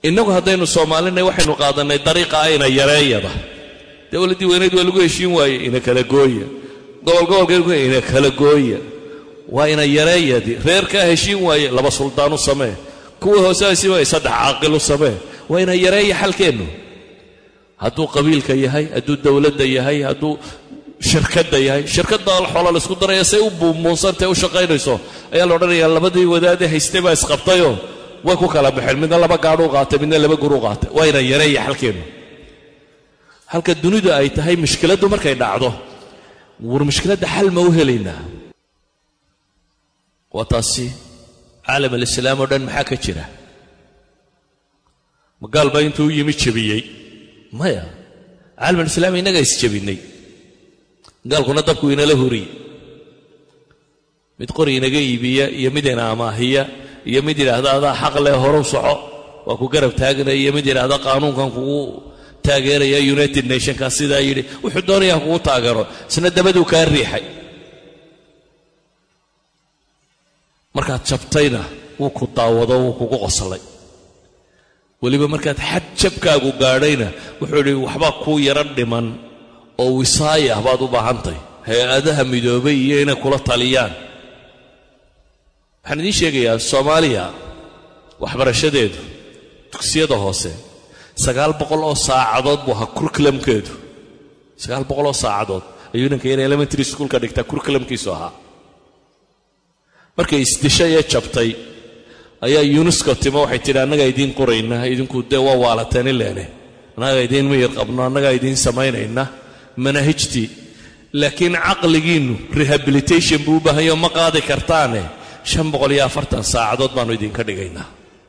innagu haddaynu soomaalinay waxaynu qaadannay dariiqa ayna yareeyada dowladdii weynayd waa lagu heshiin waaye ina kala gooya gobol gobolka ina kala gooya waa ina yareeyadii reerkaa heshiin waaye laba suldaan u samee kuwa hoose heshiin waaye saddex caaqil u samee waa ina yareeya xalkeennu hadduu qabiilka yahay hadduu dowladda yahay hadduu shirkadda yahay shirkadda xoola laysku daraya say u buumuunsantae u shaqaynayso ayaa la odhanayaa labadii wadaadee haystay baa isqabtayoo way ku kala baxeen midna laba gaadhuu qaatay midna laba guruu qaatay waa ina yareeya xalkeennu halka dunidu ay tahay mushkiladdu markay dhacdo war mushkiladda xal ma u helaynaa waa taasi caalam alislaam oo dhan maxaa ka jira magaal baa intuu u yimi jebiyey maya caalam alislaam innagaa isjebinnay gaalkuna dabku inala huriye mid qori inaga iibiya iyo mid ina amaahiya iyo mid yidhaahda adaa xaq leh horow soco waa ku garab taagnaya iyo mid yidhaahda qaanuunkan kugu taageeraya united nationka sidaa yidhi wuxuu doonayaa kugu taageero isna dabaduu kaa riixay markaad jabtayna wuu ku daawado wuu kugu qoslay weliba markaad xad jabkaagu gaadhayna wuxuu idhi waxbaa kuu yaro dhiman oo wisaaya baad u baahantay hay-adaha midoobay iyo inay kula taliyaan waxaan idiin sheegayaa soomaaliya waxbarashadeedu dugsiyada hoose sagaal boqol oo saacadood buu ahaa kurkulamkeedu sagaal boqol oo saacadood ayuu ninka yar elementary schoolka dhigtaa kurkulamkiisu ahaa markay isdishay ee jabtay ayaa yunesko timo waxay tidhi annagaa idiin qoraynaa idinku dee waa waalateen ileene annagaa idiin miyir qabno annagaa idiin samaynayna manaahijtii laakiin caqligiinnu rehabilitation buu u baahanyo ma qaadi kartaane shan boqol iyo afartan saacadood baannu idinka dhigaynaa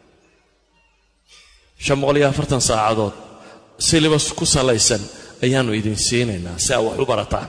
shan boqol iyo afartan saacadood silibas ku salaysan ayaannu idin siinaynaa si aa wax u barataan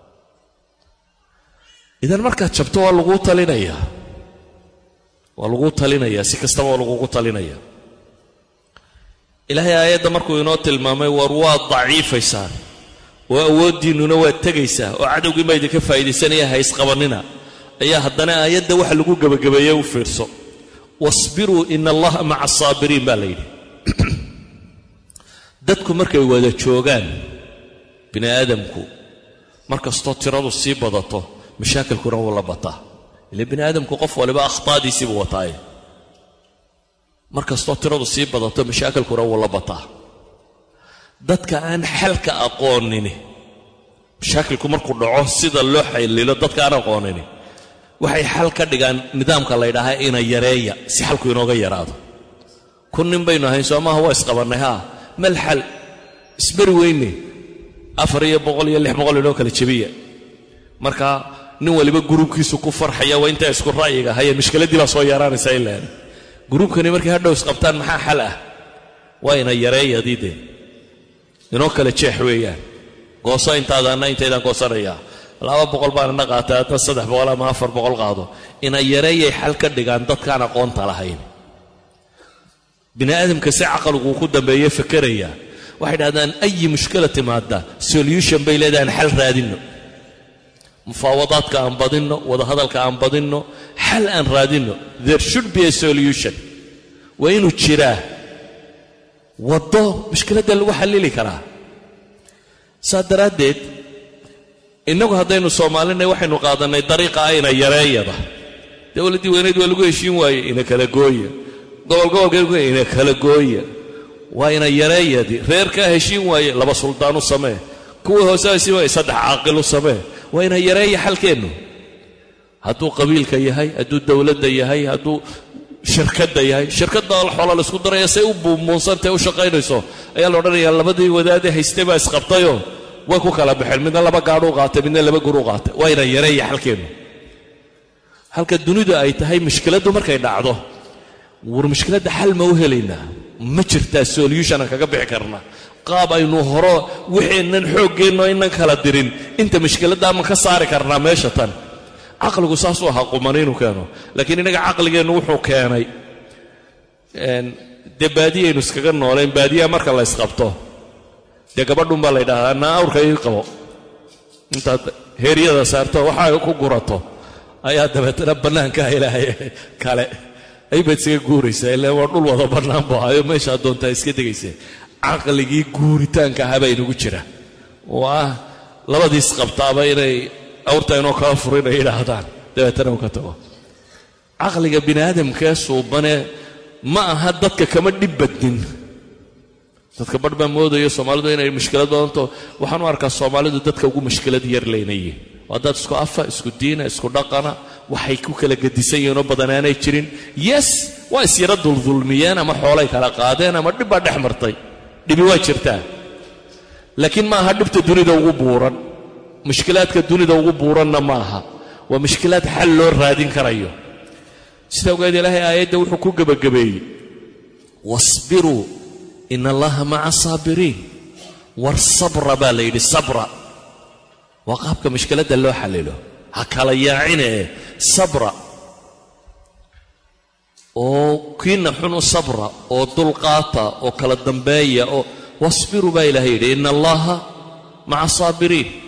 idan markaad jabto waa laguu talinayaa waa laguu talinayaa si kastaba waa lagugu talinayaa ilaahay aayadda markuu inoo tilmaamay war waad daciifaysaan oo awooddiinnuna waad tegaysaa oo cadowgii baa idinka faa'iidaysanaya ha isqabannina ayaa haddana aayadda waxa lagu gebagabeeye u fiirso wasbiruu ina allaha maca asaabiriin baa la yidhi dadku markay wada joogaan bini aadamku mar kastoo tiradu sii badato mashaakilkuna wuu la bataa ile bini aadamku qof waliba akhtaadiisiibuu wataaye mar kastoo tiradu sii badato mashaakilkuna wuu la bataa dadka aan xalka aqoonini mashaakilku markuu dhaco sida loo xallilo dadka aan aqoonini waxay xal ka dhigaan nidaamka la ydhaahaa ina yareeya si xalku inooga yaraado kun nin baynu ahayn soo maaha waa isqabannay haa mal xal isberi weyne afar iyo boqol iyo lix boqol inoo kala jebiya marka nin waliba gruubkiisu ku farxaya waa intaa isku ra'yiga haye mushkiladdii baa soo yaraanaysa ilaan gruubkani markay hadhow isqabtaan maxaa xal ah waa ina yareeyadii dee inoo kala jeex weeyaan gooso intaadaanna intaydaan goosanayaa laba boqol baan ina qaatay adna saddex boqol ama afar boqol qaado ina yareeyay xal ka dhigaan dadkaan aqoonta lahayn bini aadamka si caqliguu ku dambeeye fakeraya waxay dhahdaan ayi mushkila timaada solution bay leedahaan xal raadinno mufaawadaadka aan badinno wadahadalka aan badinno xal aan raadinno there should be a solution waa inuu jiraa waddo mushkiladda lagu xallili karaa saa daraaddeed innagu haddaynu soomaalinay waxaynu qaadannay dariiqa ayna yareeyada dowladdii weynayd waa lagu heshiin waaye ina kala gooya gobol gobolka ina kala gooya waa ina yareeyadii reerkaa heshiin waaye laba suldaan u samee kuwa hoose heshiin waaye saddex caaqil u samee waa ina yareeya xalkeennu hadduu qabiilka yahay hadduu dowladda yahay hadduu shirkadda yahay shirkadda xoola laysku daraya say u buumuunsantae u shaqaynayso ayaa la odhanayaa labadii wadaadee haystay baa isqabtayoo way ku kala baxeen midna laba gaadhuu qaatay midna laba guruu qaatay waa ina yareeya xalkeennu halka dunidu ay tahay mushkiladdu markay dhacdo war mushkiladda xal ma u helaynaa ma jirtaa solutionan kaga bixi karna qaab aynu horo wixeennan xooggeenno innan kala dirin inta mushkiladda ama ka saari karnaa meesha tan caqligu saasuu ahaa qumani inuu keeno laakiin innaga caqligeennu wuxuu keenay dee baadiyaynu iskaga noolayn baadiyaha marka la ysqabto dee gabadhun baa la ydhahdaa naa awrka ii qabo intaad heeryada saarto waxaa ku gurato ayaa dabeetana bannaanka ilaahay kale aybaad isaga guuraysaa ilaa waa dhul wada bannaan bu ahayo meeshaa doontaa iska degaysa caqligii guuritaanka ahaa baa inagu jira oo ah labadiis qabtaaba inay awrta inoo kala furin ay yidhaahdaan dabeetana uu ka tago caqliga bini aadamkee suubane ma aha dadka kama dhib badnin dadka barh baa moodayo soomaalidu inay mushkilad badanto waxaan u arkaa soomaalidu dadka ugu mushkilad yar leynayeen waa dad isku afa isku diina isku dhaqana waxay ku kala gedisan yihiinoo badanaanay jirin yes waa isyara duldulmiyeen ama xoolay kala qaadeen ama dhib baa dhex martay dhibi waa jirtaa laakiin ma aha dhibta dunida ugu buuran mushkilaadka dunida ugu buuranna ma aha waa mushkilaad xal loo raadin karayo sida ogeed ilaahay aayadda wuxuu ku gebagabeeyey wasbiruu in allaha maca saabiriin war sabra baa la yidhi sabra waa qaabka mushkiladda loo xallilo ha kala yaacine sabra oo kiina xun u sabra oo dulqaata oo kala dambeeya oo wasbiruu baa ilahay yidhi ina allaha maca saabiriin